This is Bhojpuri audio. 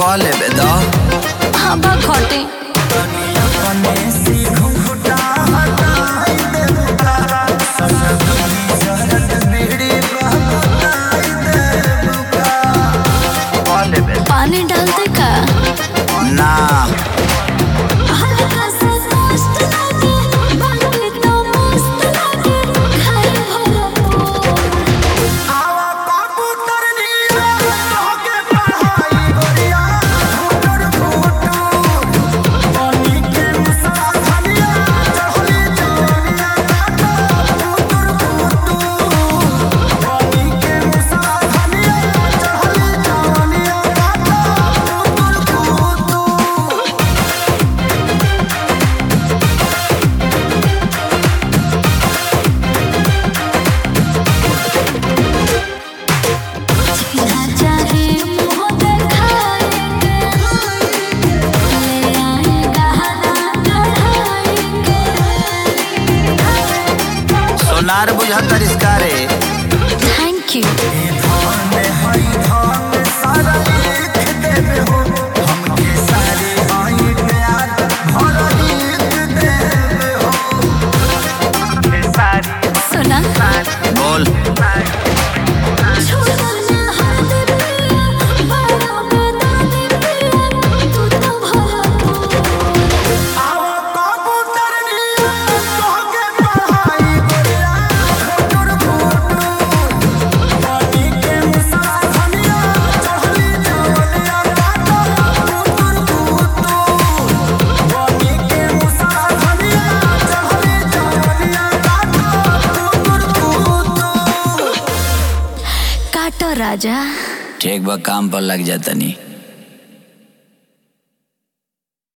कह लेबे द हाँ बा घटे कह लेबे पानी डालते का ना हल्का सा मस्त लागे बाकी तो मस्त लागे खाए भरपूर जीना चाहे मुँह दिखाएंगे ले आए गहना गढ़ाएंगे सोनार बुझतर इसका रे थैंक यू सुना बोल छोड़ना हाथ पिया बड़ा बेदानी पिया तू तो भरपूर काटो राजा ठीक बा काम पर लग जातनी